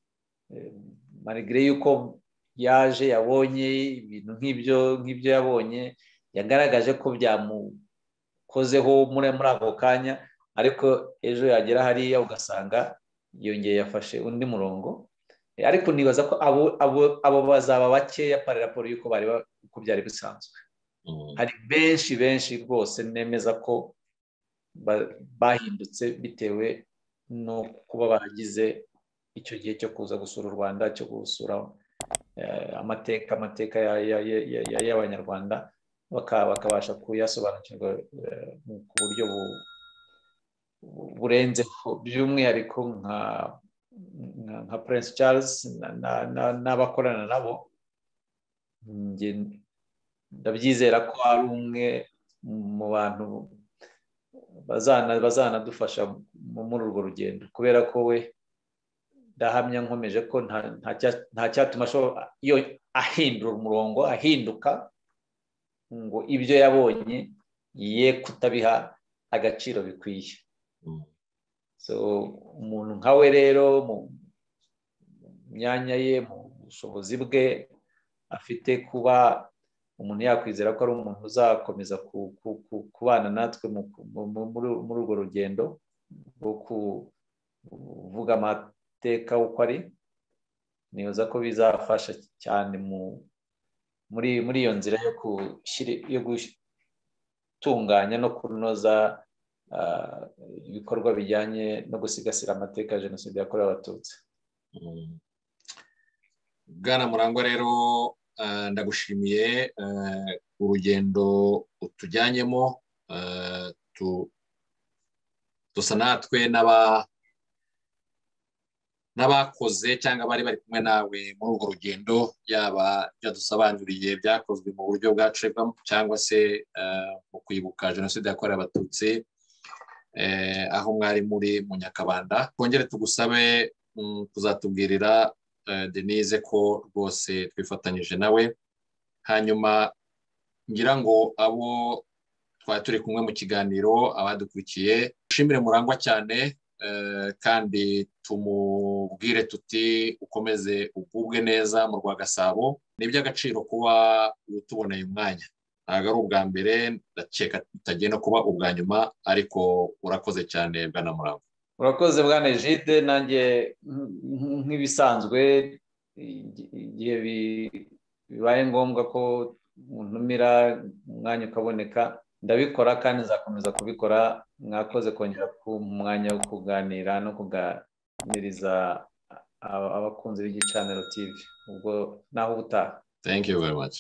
marigire y'uko yaje yabonye ibintu nk'ibyo nk'ibyo yabonye yagaragaje ko byamukozeho muri ako kanya ariko ejo yagera hariya ugasanga yongeye yafashe undi murongo ariko nibaza ko abo bazaba bakeya pararaporo y'uko bari uko byari bisanzwe hari benshi benshi rwose nemeza ko bahindutse bitewe no kuba bagize icyo gihe cyo kuza gusura u rwanda cyo gusura amateka amateka y'abanyarwanda bakabasha kuyasobanukirwa ku buryo burenzeho by'umwihariko nka prince charles n'abakorana nabo ndabyizera ko ari umwe mu bantu bazanadufasha muri urwo rugendo kubera ko we ndahamya nkomeje ko nta cyatuma iyo ahindura umurongo ahinduka ngo ibyo yabonye ye kutabiha agaciro bikwiye so umuntu nka we rero mu myanya ye mu bushobozi bwe afite kuba umuntu yakwizera ko ari umuntu uzakomeza kubana natwe muri urwo rugendo rwo kuvuga amateka uko ari nibaza ko bizafasha cyane muri iyo nzira yo gutunganya no kunoza ibikorwa bijyanye no gusigasira amateka ya jenoside yakorewe abatutsi bwana murangwa rero ndagushimiye urugendo utujyanyemo dusa natwe n'abakoze cyangwa bari bari kumwe nawe muri urwo rugendo yaba byadusobanuriye byakozwe mu buryo bwacibwamo cyangwa se mu kwibuka jenoside yakorewe abatutsi aho mwari muri mu nyakabanda twongere tugusabe kuzatubwirira denise ko rwose twifatanyije nawe hanyuma ngira ngo abo twari turi kumwe mu kiganiro abadukurikiye dushimire murangwa cyane kandi tumubwire tuti ukomeze ugubwe neza mu rwa gasabo ni iby'agaciro kuba utuboneye umwanya ntabwo ari ubwa mbere ndakeka tutagenda kuba ubwa nyuma ariko urakoze cyane bwana murambo urakoze bwana ejide nanjye nk'ibisanzwe igihe bibaye ngombwa ko ntumira umwanya ukaboneka ndabikora kandi nzakomeza kubikora mwakoze kongera ku mwanya wo kuganira no kuganiriza abakunzi b'igicaniro tv ubwo naho ubutaha thank you very much